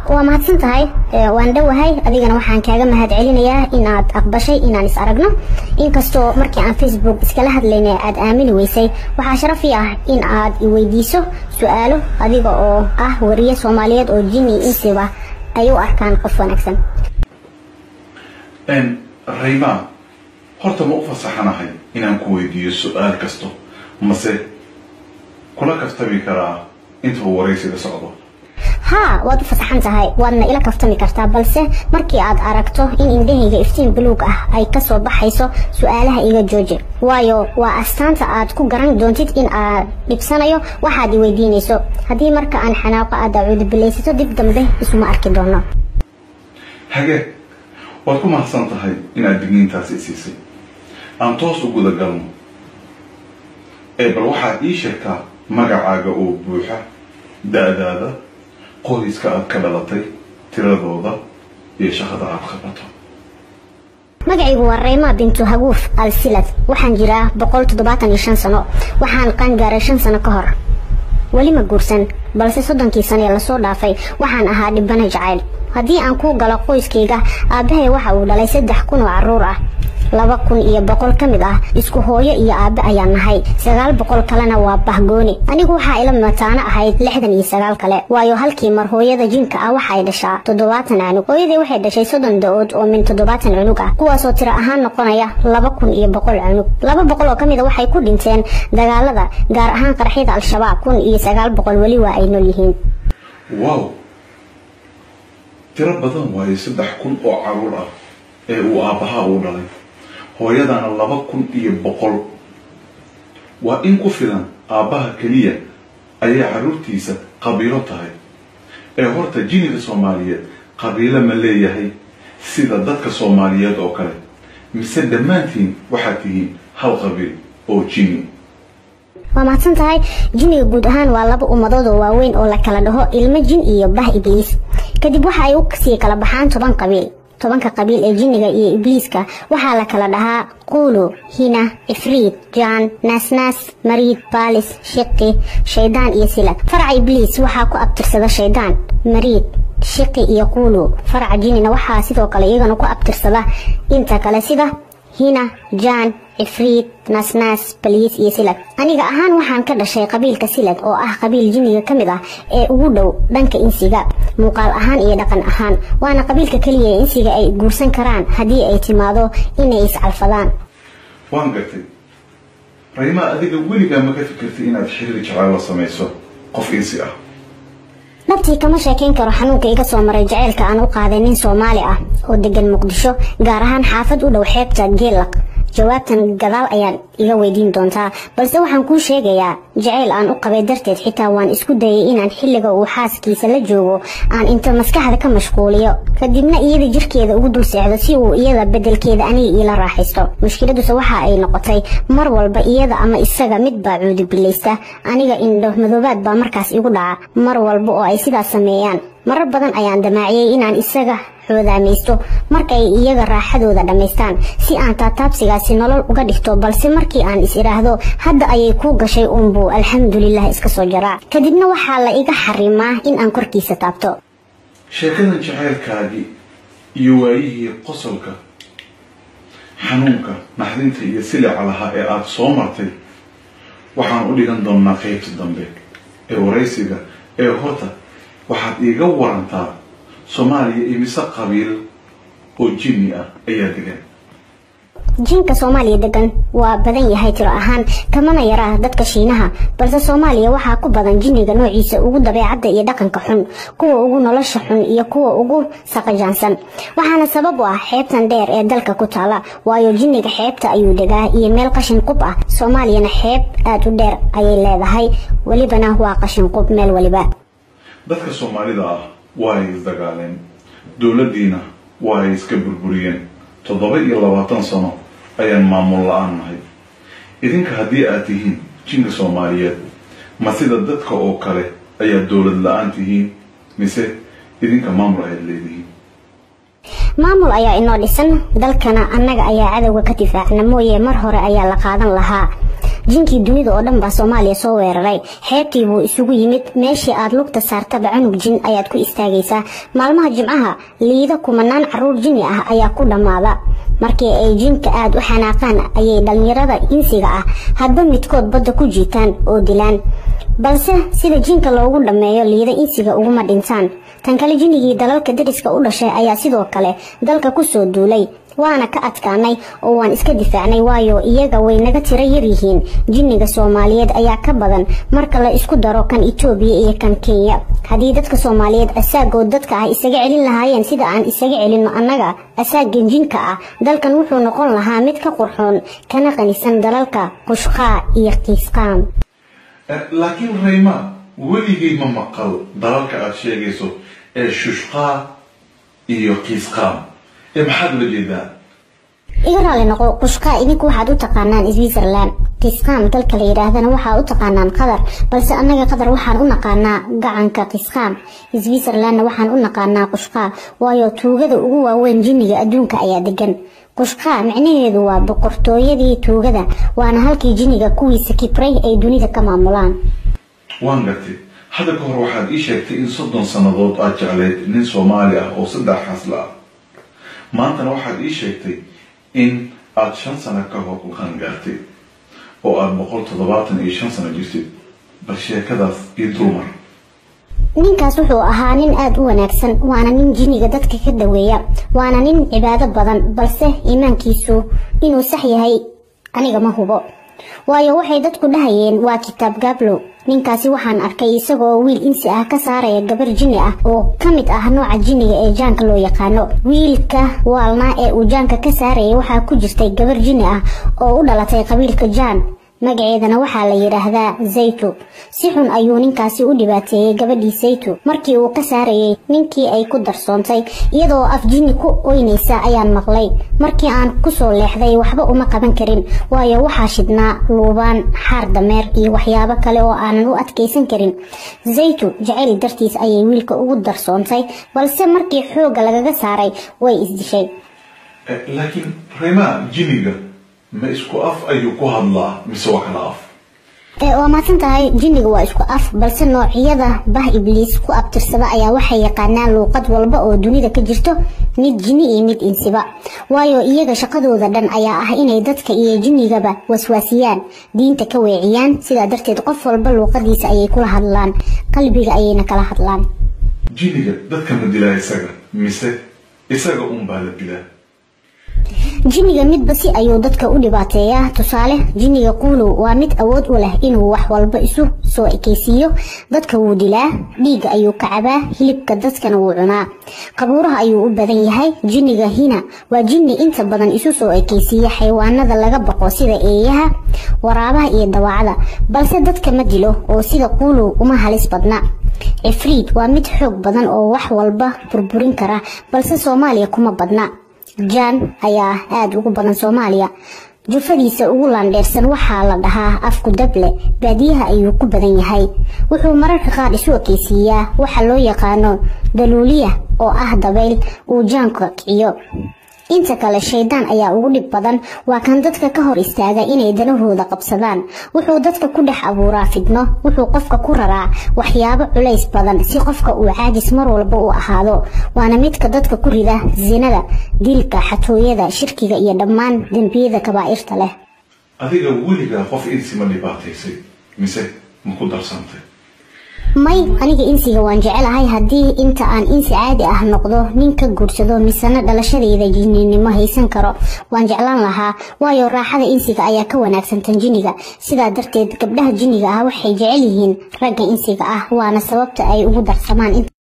waa mahadsan tahay waan dhowahay adigana waxaan kaaga mahad celinayaa inaad aqbashay inaan is aragno inkastoo markii aan facebook iskala hadlaynay aad aamini weysay waxaa sharafii ah in aad iweydiiso su-aalo adiga oo ah wariye soomaaliyeed oo jini insiba ay u arkaan qof wanaagsan raymaan horta ma u fasaxanahay inaan ku weydiiyo su-aal kasto mase kula kaftami karaa inta uu waraysiga socdo haa waad u fasaxan tahay waadna ila kaftami kartaa balse markii aad aragto in indhahayga iftiin buluug ah ay kasoo baxayso su-aalaha iga jooji waayo waa astaanta aad ku garan doontid in aad dhibsanayo waxaad i weydiinayso haddii marka aan xanaaqo aad acuudubilaysato dib dambe isuma arki doono hagee waad ku mahadsan tahay inaad digniintaasi isiisay aan toos u guda galno ee bal waxaad ii sheegtaa magacaaga oo buuxa da-daada qoyska aad ka dhalatay tiradooda iyo shaqada aad qabato magacaygu waa reyma bintu haguuf al silad waxaan jiraa boqol toddobaatan iyo shan sano waxaan qaangaaray shan sano ka hor weli ma guursan balse soddonkii sano ee lasoo dhaafay waxaan ahaa dhibana jacayl haddii aan kuu galo qoyskayga aabbahay waxa uu dhalay saddex kun oo carruur ah laba kun iyo boqol ka mid ah isku hooyo iyo aabbe ayaan nahay sagaal boqol kalena waa bahgooni anigu waxaa ila mataano ahayd lixdan iyo sagaal kale waayo halkii mar hooyada jinka ah waxay dhashaa toddobaatan cunug hooyadii waxay dhashay soddon da-ood oo min toddobaatan cunug ah kuwaasoo tiro ahaan noqonaya laba kun iyo boqol cunug laba boqol oo ka mid a waxay ku dhinteen dagaalada gaar ahaan qaraxyada al-shabaab kun iyo sagaal boqol weli waa ay nool yihiin wow tiro badan waayo saddex kun oo caruur ah ee uu aabbahaa uu dhalay hooyadana laba kun iyo boqol waa in ku filan aabbaha keliya ayay carruurtiisa qabiilo tahay ee horta jiniga soomaaliyeed qabiilo ma leeyahay sida dadka soomaaliyeed oo kale mise dhammaantiin waxaad tihiin hal qabiil oo jini waa mahadsan tahay jiniga guud ahaan waa laba ummadood oo waaweyn oo la kala dhaho ilmo jin iyo bah ibliis kadib waxa ay u sii kala baxaan toban qabiil tobanka qabiil ee jinniga iyo ibliiska waxaa la kala dhahaa quulu hina ifriid jaan naasnaas mariid baalis shiqi shaydaan iyo silad faraca ibliis waxaa ku abtirsada shaydaan mariid shiqi iyo quulu faraca jinnina waxaa sidoo kale iyagana ku abtirsada inta kale sida hina jaan ifriid naasnaas baliis iyo silad aniga ahaan waxaan ka dhashay qabiilka silad oo ah qabiil jinniga ka mid ah ee ugu dhow dhanka insiga muuqaal ahaan iyo dhaqan ahaan waana qabiilka keliya ee insiga ay guursan karaan haddii ay timaado inay iscalfadaan waan gartay raymaa adiga weligaa ma ka fikirtay inaad xiriir jacayl la samayso qof insi ah dhabtii kama sheekayn karo xanuunka iga soo maray jaceylka aan u qaaday nin soomaali ah oo degan muqdisho gaar ahaan xaafad u dhow xeebta geellaq jawaabtan gadaal ayaad iga weydiin doontaa balse waxaan kuu sheegayaa jaceyl aan u qabay darteed xitaa waan isku dayay inaan xilliga uu xaaskiisa la joogo aan inta maskaxda ka mashquuliyo kadibna iyada jirkeeda ugu dul seexdo si uu iyada bedelkeeda aniga iila raaxaysto mushkiladuse waxa ay noqotay mar walba iyada ama isaga mid baa cuudubilaysta aniga indho madoobaad baa markaas igu dhaca mar walba oo ay sidaas sameeyaan marar badan ayaan damaaciyey inaan isaga xoodaamaysto markay iyaga raaxadooda dhammaystaan si aan taataabsigaasi nolol uga dhigto balse markii aan is idhaahdo hadda ayay kuu gashay uunbuu alxamdulilah iska soo jaraa kadibna waxaa la iga xarimaa in aan korkiisa taabto sheekadan jacaylkaagii iyo waayihii qosolka xanuunka naxdinta iyo silica lahaa ee aada soo martay waxaan u dhigan doonnaa qaybta dambe ee waraysiga ee horta waxaad iiga warantaa soomaaliya imise qabiil oo jinni ah ayaa degan jinka soomaaliya degan waa badan yahay tiro ahaan kamana yaraa dadka shiinaha balse soomaaliya waxaa ku badan jinniga noociisa ugu dabeecadda iyo dhaqanka xun kuwa ugu nolosha xun iyo kuwa ugu saqajaansan waxaana sabab u ah xeebtan dheer ee dalka ku taala waayo jinniga xeebta ayuu degaa iyo meel qashin qub ah soomaaliyana xeeb aada u dheer ayay leedahay welibana waa qashin qub meel weliba dadka soomaalida ah waa ay isdagaaleen dowladdiina waa ay iska burburiyeen toddoba iyo labaatan sano ayaan maamul la-aan nahay idinka haddii aad tihiin jinka soomaaliyeed ma sida dadka oo kale ayaa dowlad la-aan tihiin mise idinka maamul ayaad leedihiin maamul ayaa inoo dhisan dalkana annaga ayaa cadowga ka difaacna mooye mar hore ayaa la qaadan lahaa jinkii dunida oo dhan baa soomaaliya soo weeraray xeebtii buu isugu yimid meeshii aad lugta saartaba cunug jin ayaad ku istaagaysaa maalmaha jimcaha liida kumanaan caruur jini ah ayaa ku dhammaada markii ay jinka aada u xanaaqaan ayay dhallinyarada insiga ah hadba midkood badda ku jiitaan oo dilaan balse sida jinka loogu dhammeeyo liida insiga uguma dhintaan tan kale jinnigii dalalka dariska u dhashay ayaa sidoo kale dalka kusoo duulay waana ka adkaanay oo waan iska difaacnay waayo iyaga way naga tiro yaryihiin jinniga soomaaliyeed ayaa ka badan marka la isku daro kan itoobiya iyo kan kenya haddii dadka soomaaliyeed asaagood dadka ah isaga celin lahaayeen sida aan isaga celinno annaga asaagan jinka ah dalkan wuxuu noqon lahaa mid ka qurxoon kana qanisan dalalka qushqaa iyo kiisqaam laakiin rayma weligay ma maqal dalalka aada sheegayso ee shushqaa iyo kiisqaam ee maxaad ula jeedaa iga raali noqo qushqaa idinku waxaad u taqaanaan switzerland kisqaam dalka la yidhaahdana waxaa u taqaanaan qatar balse annaga qatar waxaan u naqaanaa gacanka kisqaam switzerlandna waxaan u naqaanaa qushqaa waayo tuugada ugu waaweyn jinniga adduunka ayaa degan qushqaa micnaheedu waa boqortooyadii tuugada waana halkii jinniga kuwiisa kibray ay dunida ka maamulaan waan gartay hadda ka hor waxaad ii sheegtay in soddon sannadood aad jeclayd nin soomaali ah oo saddex xasla ah maantana waxaad ii sheegtay in aada shan sano ka hor qangaartay oo aada boqol toddobaatan iyo shan sano jirtid bal sheekadaas iyo dulmar ninkaas wuxuu ahaa nin aada u wanaagsan waana nin jinniga dadka ka daweeya waana nin cibaado badan balse iimaankiisu inuu sax yahay aniga ma hubo waayo waxay dadku dhahayeen waa kitaab gaablow ninkaasi waxaan arkay isagoo wiil insi ah ka saaraya gabar jinni ah oo ka mid ah nooca jinniga ee jaanka loo yaqaano wiilka waalnaa ee uu jaanka ka saarayay waxaa ku jirtay gabar jinni ah oo u dhalatay qabiilka jaan magaceedana waxaa la yidhaahdaa zaytu si xun ayuu ninkaasi u dhibaateeyey gabadhii zaytu markii uu ka saarayay ninkii ay ku darsoontay iyadoo af jinni ku oynaysa ayaan maqlay markii aan kusoo leexday waxba uma qaban karin waayo waxaa shidhnaa luubaan xaar dameer iyo waxyaabo kale oo aanan u adkaysan karin zaytu jacayl dartiis ayay wiilka ugu darsoontay balse markii xoogga lagaga saaray way isdishay laakiin reema jinniga ma isku af ayuu ku hadlaa mise waa kala af waa maadsan tahay jinniga waa isku af balse noocyada bah ibliis ku abtirsada ayaa waxay yaqaanaan luuqad walba oo dunida ka jirto mid jinni iyo mid insiba waayo iyaga shaqadooda dhan ayaa ah inay dadka iyo jinnigaba waswaasiyaan diinta ka weeciyaan sidaa darteed qof walba luuqadiisa ayay kula hadlaan qalbiga ayayna kala hadlaan jinniga dadka ma dilaa isaga mise isaga unbaa la dilaa jinniga midba si ayuu dadka u dhibaateeyaa tusaale jinniga quulow waa mid awood u leh inuu wax walba isu soo ekaysiiyo dadka wuu dilaa dhiigga ayuu ka cabaa hilibka dadkana wuu cunaa qabuuraha ayuu u badan yahay jinniga hina waa jinni inta badan isu soo ekaysiiya xayawaanada laga baqo sida eeyaha waraabaha iyo dawaacada balse dadka ma dilo oo sida quulow uma halis badna cifriid waa mid xoog badan oo wax walba burburin kara balse soomaaliya kuma badna jaan ayaa aada ugu badan soomaaliya jufadiisa ugu laandheersan waxaa la dhahaa afku dable baadiyaha ayuu ku badan yahay wuxuu mararka qaar isu ekeysiiyaa waxa loo yaqaano daluuliya oo ah dabayl uu jaanka kiciyo inta kale shaydaan ayaa ugu dhib badan waa kan dadka ka hor istaaga inay danahooda qabsadaan wuxuu dadka ku dhex abuuraa fidno wuxuu qofka ku raraa waxyaabo culays badan si qofka uu caajis mar walba u ahaado waana midka dadka ku rida sinada dilka xatooyada shirkiga iyo dhammaan dembiyada kabaa'irta leh adiga weligaa qof insi ma dhibaataysay mise ma ku darsantay may aniga insiga waan jecelahay haddii inta aan insi caadi ah noqdo nin ka guursado misena dhalashadayda jinninimo haysan karo waan jeclaan lahaa waayo raaxada insiga ayaa ka wanaagsan tan jinniga sidaa darteed gabdhaha jinniga ah waxay jecel yihiin ragga insiga ah waana sababta ay ugu darsamaan